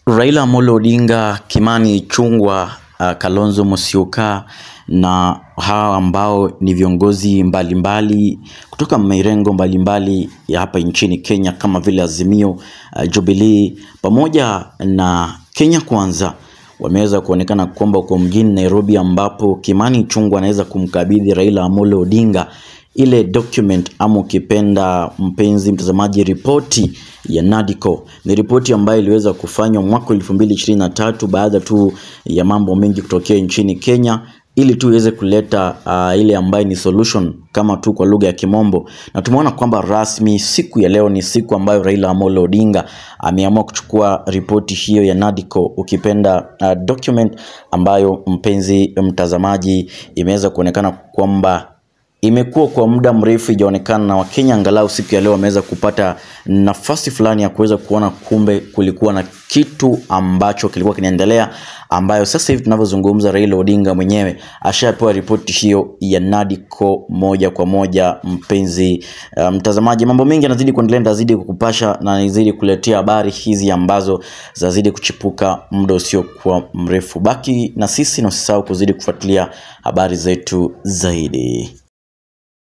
Raila Amolo Odinga, Kimani Ichung'wah, uh, Kalonzo Musyoka na hawa ambao ni viongozi mbalimbali kutoka mirengo mbalimbali ya hapa nchini Kenya kama vile Azimio, uh, Jubilee pamoja na Kenya Kwanza wameweza kuonekana kwamba uko mjini Nairobi ambapo Kimani Ichung'wah anaweza kumkabidhi Raila Amolo Odinga ile document ama ukipenda mpenzi mtazamaji, ripoti ya NADCO. Ni ripoti ambayo iliweza kufanywa mwaka 2023 baada tu ya mambo mengi kutokea nchini Kenya ili tu iweze kuleta uh, ile ambayo ni solution kama tu kwa lugha ya Kimombo, na tumeona kwamba rasmi siku ya leo ni siku ambayo Raila Amolo Odinga ameamua kuchukua ripoti hiyo ya NADCO, ukipenda uh, document ambayo mpenzi mtazamaji, imeweza kuonekana kwamba imekuwa kwa muda mrefu ijaonekana na Wakenya angalau siku ya leo wameweza kupata nafasi fulani ya kuweza kuona kumbe kulikuwa na kitu ambacho kilikuwa kinaendelea, ambayo sasa hivi tunavyozungumza, Raila Odinga mwenyewe ashapewa ripoti hiyo ya NADCO moja kwa moja. Mpenzi uh, mtazamaji, mambo mengi yanazidi kuendelea, ndazidi kukupasha na nizidi kuletea habari hizi ambazo zazidi kuchipuka muda usiokuwa mrefu. Baki na sisi na usisahau kuzidi kufuatilia habari zetu zaidi.